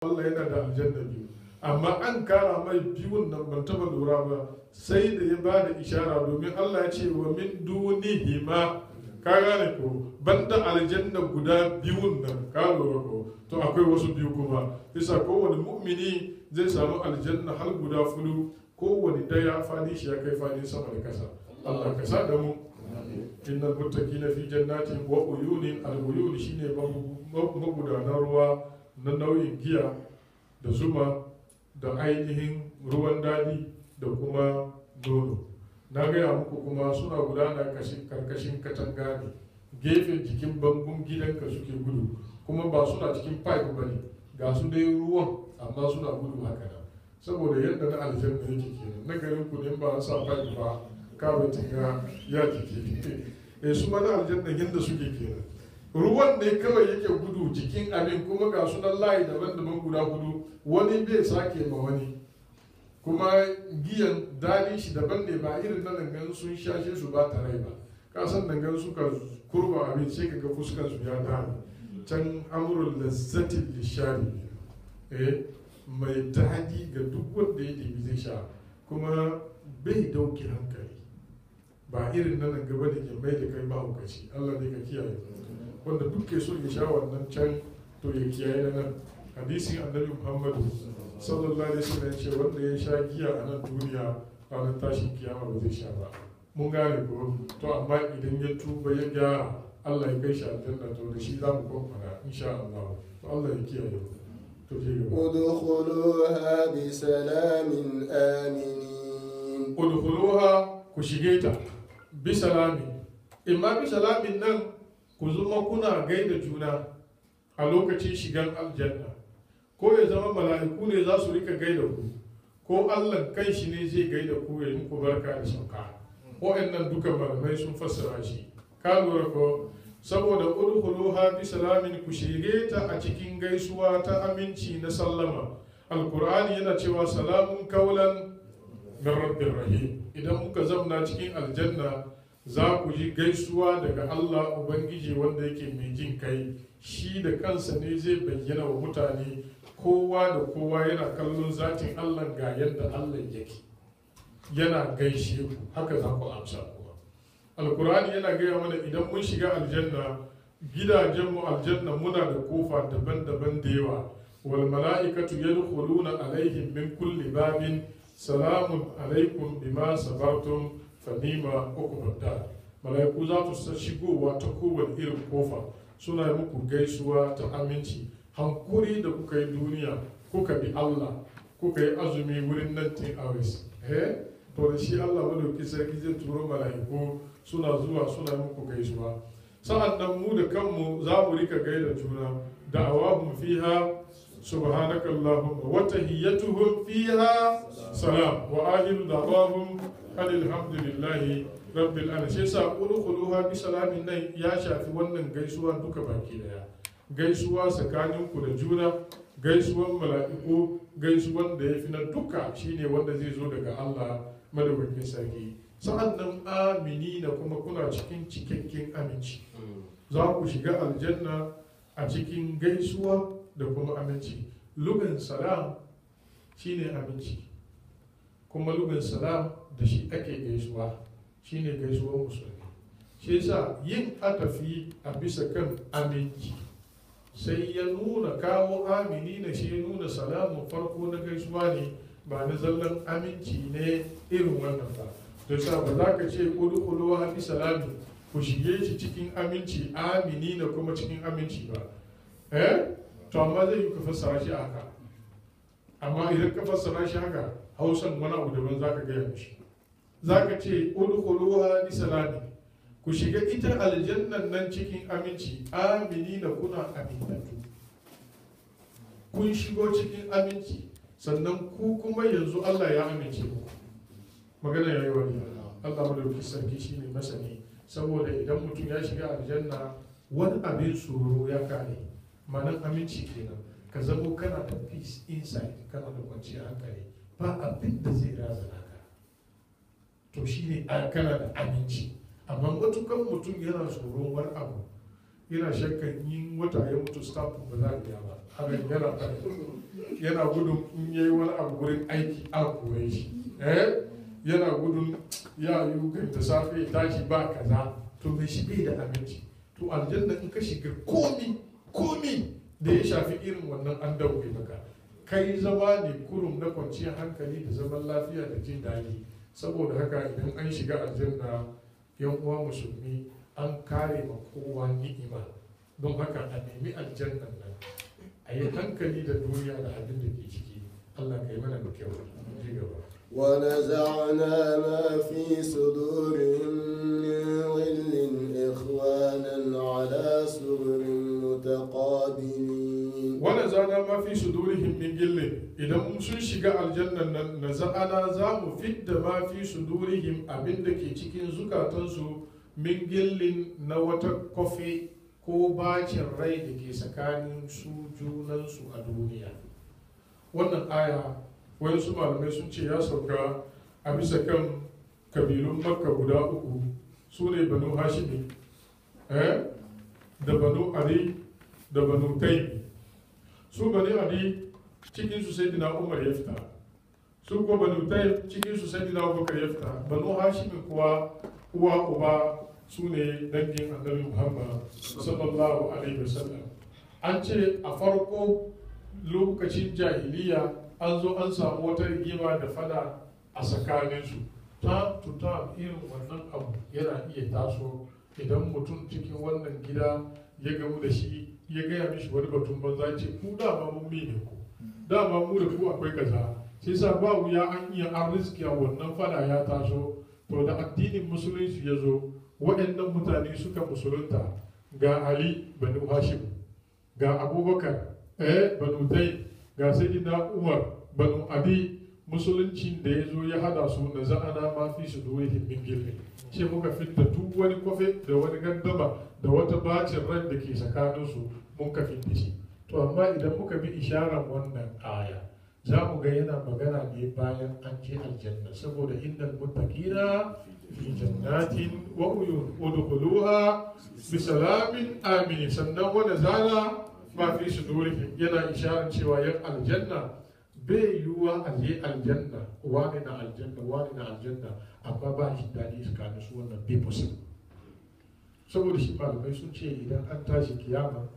Allah yana da aljanna biyu amma an kara mai biyun nan ban taba lura ba sai da ya bada ishara domin Allah ya ce wa min dunihima ka gane ko banda aljanna guda biyun nan ka lura ko to akwai wasu biyu kuma bisa kowane mu'mini zai samu aljanna har guda fulu kowane daya fadi shi ya kai fadi sama da kasa Allah ka sa da mu innal muttaqina fi jannatin wa uyunin al uyun shine magudanar ruwa na nauyin giya da zuma da ainihin ruwan dadi da kuma nono na gaya muku kuma suna gudana karkashin katanga ne gefen jikin bangun gidanka suke gudu kuma ba suna cikin pipe ba ne ga su dai ruwan amma suna gudu haka nan saboda yadda na aljanna yake kenan na garin ku ne ba an sa pipe ba kawai tinga ya jike eh su ma na aljanna yadda suke kenan ruwan ne kawai yake gudu jikin abin kuma ga sunan layi daban-daban guda hudu wani bai sake ma wani kuma giyan daɗin shi daban ne ba irin na dangan sun shashe su ba tare ba ka san dangan suka kurba abin sai ka ga fuskan su ya dame can amurin lazzatin lishari eh mai daɗi ga duk wanda ya ɗebi zai sha kuma bai dauke hankali ba irin na nan gaba da ke mai da kai mahaukaci allah ne ka kiyaye wanda duk ke so ya sha wannan can to ya kiyaye na nan hadisin annabi muhammadu sallallahu alaihi wasallam ce wanda ya sha giya a nan duniya ranar tashin kiyama ba zai sha ba mun gane ko to amma idan ya tuba ya gyara Allah ya kai shi aljanna to da shi za mu kwakwara insha Allah to Allah ya kiyaye to je gaba ادخلوها بسلام آمنين udkhuluha ku shige ta bi salami imma bi salamin nan ku zama kuna gaida juna a lokacin shigan aljanna ko ya zama mala'iku ne za su rika gaida ku ko Allah kan shi ne zai gaida ku ya yi muku barka da sauka wa'annan duka malamai sun fassara shi ka lura ko saboda udkhuluha bi salamin ku shige ta a cikin gaisuwa ta aminci na sallama alqur'ani yana cewa salamun kaulan min rabbir rahim idan muka zamna cikin aljanna za ku ji gaisuwa daga Allah ubangiji wanda yake mai jin kai shi da kansa ne zai bayyana wa mutane kowa da kowa yana kallon zatin Allah ga yadda Allah yake yana gaishe ku haka za ku amsa kuwa alkur'ani yana gaya mana idan mun shiga aljanna gidajenmu aljanna muna da kofa daban-daban da yawa wal mala'ikatu yadkhuluna alaihim min kulli babin salamun alaikum bima sabartum fa nima uqbadda mala'iku za su shigowa ta kowane irin kofa suna yi muku gaisuwa ta aminci hankuri da kuka yi duniya kuka bi Allah kuka yi azumi wurin 19 hours eh to da shi Allah madauki sarki zai turo mala'iku suna zuwa suna yi muku gaisuwa sa'an nan mu da kanmu za mu rika gaida juna da'awahum fiha subhanaka allahumma wa tahiyyatuhum fiha salam wa akhiru da'awahum alhamdulillahi rabbil alamin sai sa udkhuluha bi salamin nan ya shafi wannan gaisuwa duka baki daya gaisuwa tsakaninku da juna gaisuwan mala'iku gaisuwan da ya fi na duka shine wanda zai zo daga Allah madaukakin sarki sa'an nan amini na kuma kuna cikin cikakken aminci za ku shiga aljanna a cikin gaisuwa da kuma aminci lugan salam shine aminci kuma lugan salam da shi ake gaisuwa shine gaisuwar musulmi shi yasa yin atafi a bisa kan aminci sai ya nuna kawo amini na shi ya nuna salamun farko na gaisuwa ne ba na zallan aminci ne irin wannan ba to sa ba za ka ce kudu kudu wa bi salami ku shige shi cikin aminci amini na kuma cikin aminci ba eh to amma zai yi ka fassara shi haka amma idan ka fassara shi haka hausan wani abu daban za ka gaya mishi za ka ce kudu kudu wa bi salami ku shiga ita aljannan nan cikin aminci amini na kuna amintattu kun shigo cikin aminci sannan ku kuma yanzu Allah ya amince muku magana ya yi wani Allah madauki sarki shi ne masani saboda idan mutum ya shiga aljanna wani abin tsoro ya kare manan aminci kenan ka zamo kana da peace inside kana da kwanciyar hankali ba abin da zai razana ka to shine kana da aminci amma matukan mutum yana tsoron wani abu yana shakkan yin wata ya mutu stamp ba za a biya ba hakan yana fara yana gudun in yayi wani abu wurin aiki an kore shi eh yana gudun ya yi kan da safe ya tashi ba kaza to mai shi bai da abinci to aljanna in ka shiga komi komi da ya shafi irin wannan an dauke maka kai zama ne kurum na kwanciyar hankali da zaman lafiya da jin daɗi saboda haka idan an shiga aljanna yan uwa musulmi an kare ma kowa ni'ima don haka a nemi aljannan nan a yi hankali da duniya da abin da ke ciki allah ka yi mana da kyau ji gaba ونزعنا ما في صدورهم من غل إخوانا على سرر متقابلين wani zana ma fi sudurihim min gillin idan sun shiga aljannan nan na za'ana za mu fidda ma fi sudurihim abin da ke cikin zukatansu min gillin na wata kofi ko bacin rai da ke tsakanin su junansu a duniya wannan aya wani su malamai sun ce ya sauka a bisa kan kabilun makka guda uku su ne banu hashimi eh? da banu ali da banu taimi su bani ali cikin su sai dina umar ya fita su ko banu taim cikin su sai dina abubakar ya fita banu hashimin kuwa uwa uba su ne dangin annabi muhammad sallallahu alaihi wasallam an ce a farko lokacin jahiliya an zo an samu wata rigima da fada a tsakaninsu ta tuta irin wannan abu yana iya taso idan mutum cikin wannan gida ya gamu da shi ya gaya mishi wani batun banza ce ku dama mun mi ne ku dama mu da ku akwai kaza sai sa ba wuya an iya an riskiya wannan fada ya taso to da addinin musulunci ya zo waɗannan mutane suka musulunta ga ali banu hashim ga abubakar eh banu tai ga sayyidina umar banu abi musuluncin da ya zo ya hada su na za'ana ma fi su duwaihin min gilli ce muka fitta duk wani kwafe da wani gandama da wata bacin ran da ke tsakaninsu mun ka fitta shi to amma idan muka bi isharar wannan aya za mu ga yana magana ne bayan an je aljanna saboda innal muttaqina fi jannatin wa uyun udkhuluha bi salamin amin sannan wanda zana ma fi sudurihim yana isharar cewa yan aljanna bai yiwuwa a je aljanna wani na aljanna wani na aljanna amma ba shi daɗi tsakanin su wannan bai possible saboda shi malamai sun ce idan an tashi kiyama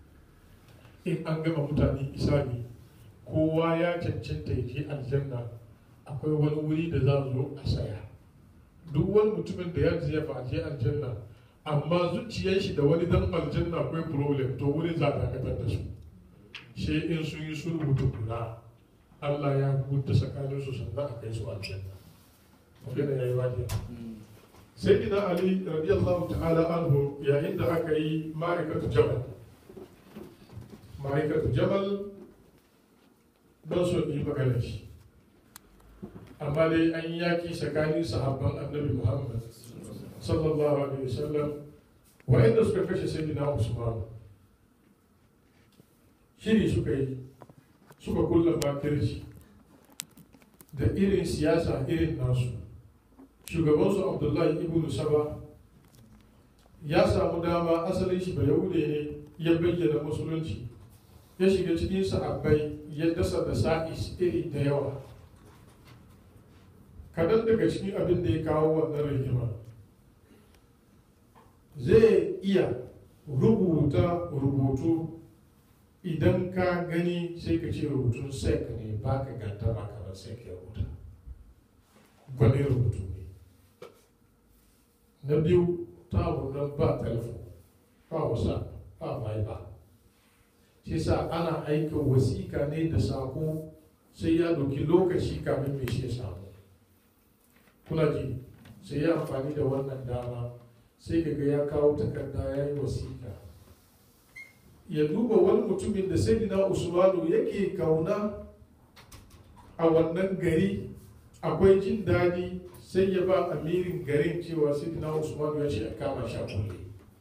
in an gama mutane isani kowa ya cancanta ya je aljanna akwai wani wuri da za zo a saya duk wani mutumin da ya je ba je aljanna amma zuciyar shi da wani dan aljanna akwai problem to wurin za a dakatar da su sai in sun yi sulhu tukuna Allah ya huta tsakanin su sannan a kai su aljanna magana yayi wajiya sai ina ali radiyallahu ta'ala anhu yayin da aka yi ma'aikatu jamal ma'aikatu jamal don so yi magana shi amma dai an yi yaki tsakanin sahabban annabi muhammad sallallahu alaihi wasallam wa'inda suka kashe sayyidina usman shiri suka yi suka kulla makirci da irin siyasa irin nasu shugabansu abdullahi ibn saba ya samu dama asalin shi yahude ne ya bayyana musulunci ya shiga cikin sahabbai ya dasa da sa'is iri da yawa kadan daga cikin abin da ya kawo wannan rigima zai iya rubuta rubutu idan ka gani sai ka ce rubutun sek ne ba ka ganta ba kamar sek ya rubuta gwani rubutu ne na biyu ta nan ba telefon ba wasa ba mai ba shi sa ana aika wasika ne da sako sai ya doki lokaci kamin mai shi ya samu kuna ji sai ya amfani da wannan dama sai kaga ya kawo takarda ya yi wasika ya duba wani mutumin da sayyidina usmanu yake kauna a wannan gari akwai jin daɗi sai ya ba amirin garin cewa sayyidina usmanu ya ce a kama shi a kulle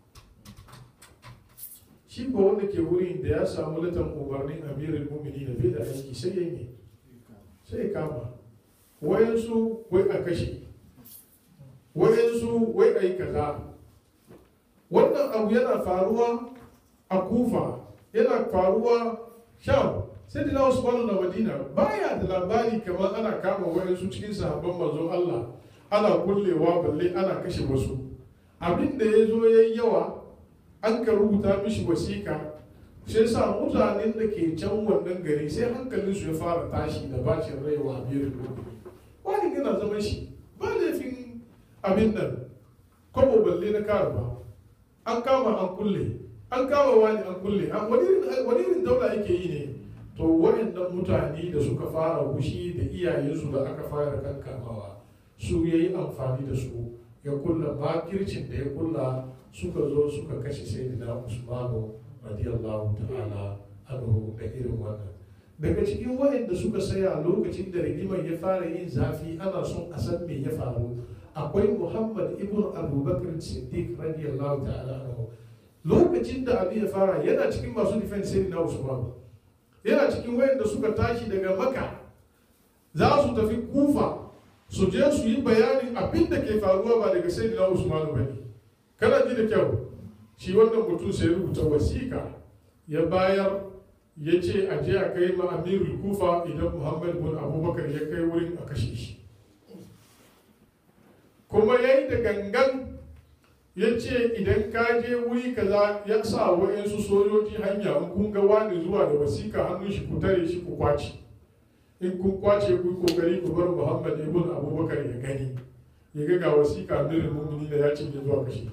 shi ba wanda ke wurin da ya samu latan umarnin amirin mumini na bai da aiki sai ya ne sai ya kama wayansu wai a kashe wayansu wai a yi kaza wannan abu yana faruwa a kufa yana faruwa sham sai da Usmanu na Madina baya da labari kamar ana kama wayansu cikin sahabban manzon Allah ana kullewa balle ana kashe wasu abin da ya zo ya yi yawa an ka rubuta mishi wasiƙa sai sa mutanen da ke can wannan gari sai hankalinsu ya fara tashi da bacin rai wa biyar wani gana zaman shi ba laifin abin nan kwabo balle na kara ba an kama an kulle an kama wani an kulle wani irin daula yake yi ne to waɗannan mutane da suka fara wushi da iyayensu da aka fara kankamawa su ya yi amfani da su ya kulla makircin da ya kulla suka zo suka kashe sayyidina usmanu radiyallahu ta'ala anhu da irin wannan daga cikin waɗanda suka saya lokacin da rigimar ya fara yin zafi ana son a san me ya faru akwai muhammad ibn abubakar siddiq radiyallahu ta'ala anhu lokacin da abu ya fara yana cikin masu defense sayyidina usmanu yana cikin wayanda suka tashi daga maka za su tafi kufa su je su yi bayanin abin da ke faruwa ba daga sai na usmanu ba ne kana ji da kyau shi wannan mutum sai rubuta wasiƙa ya bayar ya ce a je a kai ma amirul kufa idan muhammad bin abubakar ya kai wurin a kashe shi kuma ya yi da gangan ya ce idan ka je wuri kaza ya sa wa'yansu sojoji hanya in kun ga wani zuwa da wasiƙa hannun shi ku tare shi ku kwace in kun kwace ku kokari ku bar muhammad ibn abubakar ya gani ya ga ga wasiƙa mirin mumini da ya cinye zuwa kashe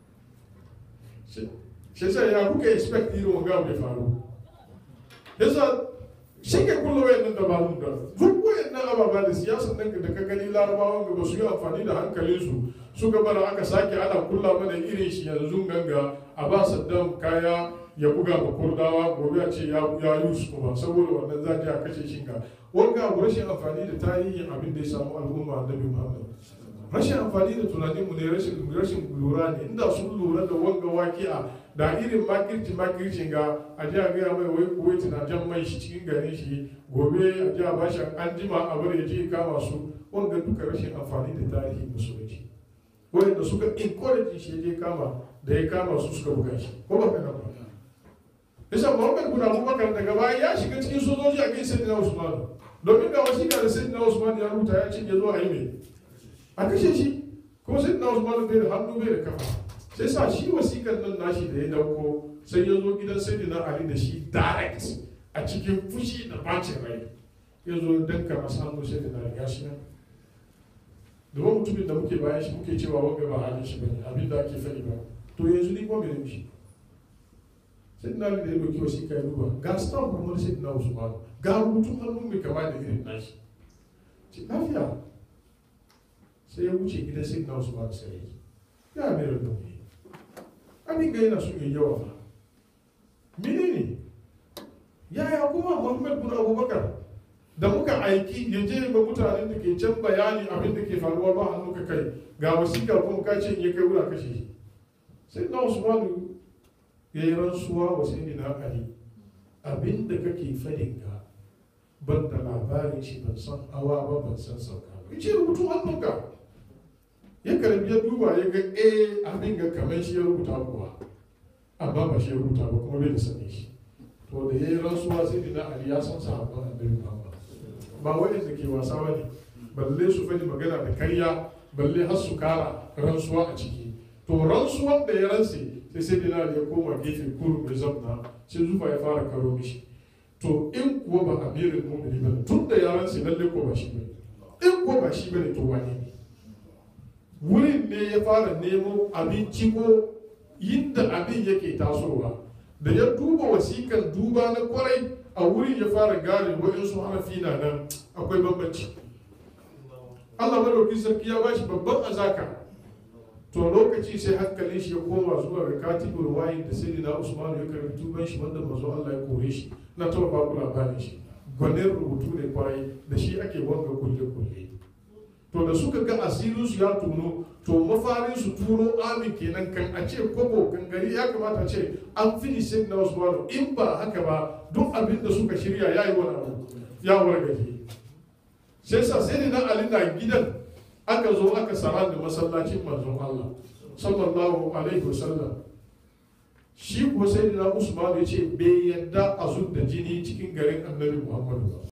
shi sai ya kuka expect irin wanga mai faru yasa shi ke kulla wayannan dabarun da duk wayannan ababa da siyasan nan da ka gani larabawan gaba su yi amfani da hankalinsu suka bara aka sake ana kulla mana irin shi yanzu ganga a ba saddam kaya ya buga ma kurdawa gobe a ce ya yi su kuma saboda wannan za a kashe shi ga wanga abu rashin amfani da tarihin abin da ya samu al'umma annabi muhammad rashin amfani da tunanin mu ne rashin rashin lura ne inda sun lura da wanga waki'a da irin makirci makircin ga a ji a gaya mai wai kuwaiti na jan mai shi cikin garin shi gobe a ji a bashi an jima a bari ya je kama su wanga duka rashin amfani da tarihin musulunci wanda suka encourage shi je kama da ya kama su suka buga shi ko ba kana ba bisa Muhammad bin Abubakar daga baya ya shiga cikin sojoji a kai Sayyidina Usman domin ga wasiƙa da Sayyidina Usman ya rubuta ya ce ya zo a yi mai a kashe shi kuma Sayyidina Usman bai da hannu bai da kafa sai sa shi wasiƙar nan nashi da ya dauko sai ya zo gidan Sayyidina Ali da shi direct a cikin fushi da bacin rai ya zo danka masa hannu Sayyidina Ali ya shi nan domin mutumin da muke bayan shi muke cewa wanga ba halin shi bane abin da ake faɗi ba to yanzu ni kuma mene shi sai na da ya doki wasu kai duba ga stamp kuma sai na usman ga rubutun hannun mai kama da irin nashi ce lafiya sai ya wuce gidan sai na usman sai ya ya mai rubutun ne abin ga yana son yi yawa ba menene yaya kuma muhammad bin abubakar da muka aiki ya je ga mutanen da ke can bayani abin da ke faruwa ba hannu ka kai ga wasiƙa kuma ka ce in ya kai wura kashe shi sai na usmanu ya yi rantsuwa wa sai na ali abin da kake fadin ka ban da labarin shi ban san hawa ba ban san sauka ba ce rubutun hannunka ya karbi ya duba ya ga eh abin ga kamar shi ya rubuta kuwa amma ba shi ya rubuta ba kuma bai da sani shi to da ya yi rantsuwa sai na ali ya san sahabban annabi muhammad ba waɗanda ke wasa ba ne balle su fadi magana da karya balle har su kara rantsuwa a ciki to rantsuwan da ya rantse sai sai dina ya koma gefe kuru mai zamna sai zufa ya fara karo mishi to in kuwa ba amirin mumini ba tun da ya rantse lalle ko ba shi ba in kuwa ba shi ba ne to wane ne wurin ne ya fara nemo abinci ko yinda abin yake tasowa da ya duba wasikan duba na kwarai a wurin ya fara gane waɗansu harafi na nan akwai bambanci Allah madaukin sarki ya bashi babban azaka to lokaci sai hankalin shi ya koma zuwa ga katibul wayin da sai na Usman ya karbi tuban shi wanda mazo Allah ya kore shi na taba ba ku labarin shi gwanin rubutu ne kwarai da shi ake wanga kulle kulle to da suka ga asirin su ya tuno to mafarin su turo amin kenan kan a ce kobo kan gari ya kamata ce an fini sai na Usman in ba haka ba duk abin da suka shirya ya yi wani abu ya wargaje sai sa sai na Ali na gidan aka zo aka sara da masallacin manzon Allah sallallahu alaihi wasallam shi kuwa sai da usman ya ce bai yadda a zub da jini cikin garin annabi muhammadu ba